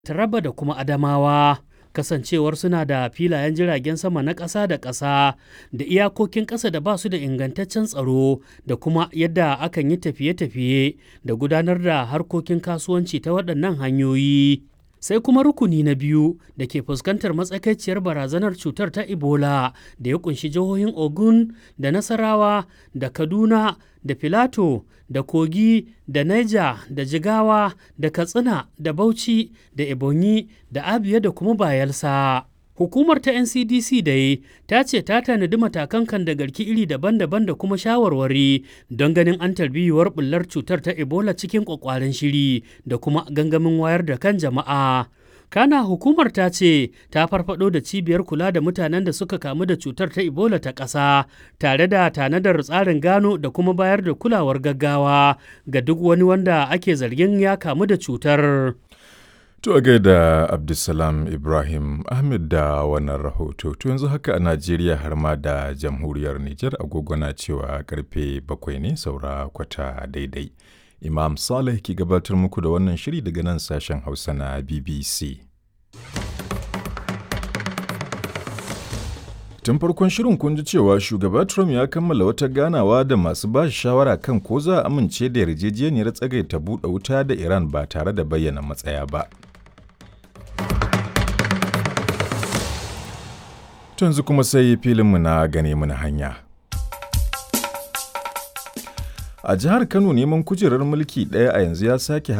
Taraba da kuma Adamawa. Kasancewar suna da filayen jiragen sama na ƙasa da ƙasa da iyakokin ƙasa da ba su da ingantaccen tsaro da kuma yadda akan yi tafiye-tafiye da gudanar da harkokin kasuwanci ta waɗannan hanyoyi. Sai kuma rukuni na biyu da ke fuskantar matsakaiciyar barazanar cutar ta Ebola da ya kunshi jihohin Ogun da Nasarawa da Kaduna da Filato da Kogi da Niger da Jigawa da Katsina da Bauchi da Ebonyi da Abia da kuma Bayelsa. Hukumar ta NCDC dai ta ce ta tanadi matakan kan da garki iri daban-daban da kuma shawarwari don ganin an tarbiyuwar bullar cutar ta Ebola cikin kwakwaren shiri da kuma gangamin wayar da kan jama'a. Kana hukumar ta ce ta farfado da cibiyar kula da mutanen da suka kamu da cutar ta Ebola ta ƙasa tare da tanadar tsarin gano da kuma bayar da kulawar gaggawa ga duk wani wanda ake zargin ya kamu da cutar. To a gaida Abdulsalam Ibrahim Ahmed da wannan rahoto. To yanzu haka a Najeriya har ma da jamhuriyar Nijar agogo na cewa karfe bakwai ne saura kwata daidai. Imam Saleh ke gabatar muku da wannan shiri daga nan sashen Hausa na BBC. Tun farkon shirin kun ji cewa shugaba Trump ya kammala wata ganawa da masu ba shawara kan ko za a amince da yarjejeniyar tsagaita buɗe wuta da Iran ba tare da bayyana matsaya ba. yanzu kuma sai filinmu na gane mana hanya. A jihar Kano neman kujerar mulki ɗaya a yanzu ya sake